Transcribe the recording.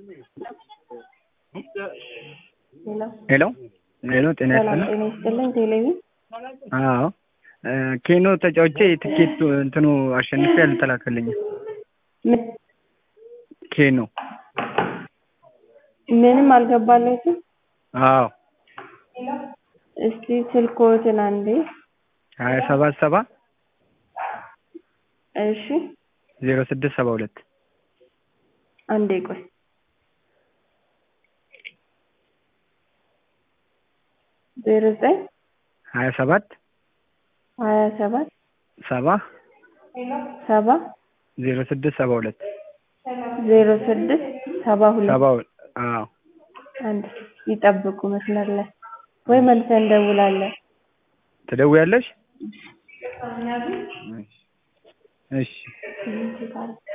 ሄሎ ሄሎ ጤና ሰላም ይስጥልኝ። ጤና ይስጥልኝ። ቴሌቪ አዎ እ ኬኖ ተጫውቼ ትኬቱ እንትኑ አሸንፌ አልተላከልኝም። ምን ኬኖ ምንም አልገባለትም። አዎ እስቲ ስልኮትን አንዴ። ሀያ ሰባት ሰባ እሺ ዜሮ ስድስት ሰባ ሁለት አንዴ ቆይ። ዜሮ ዘጠኝ ሀያ ሰባት ሀያ ሰባት ሰባ ሰባ ዜሮ ስድስት ሰባ ሁለት ዜሮ ስድስት ሰባ ሁለት ሰባ ሁለት አዎ አንድ ይጠብቁ መስመር ላይ ወይ መልሰን እንደውላለን። ትደውያለሽ? እሺ እሺ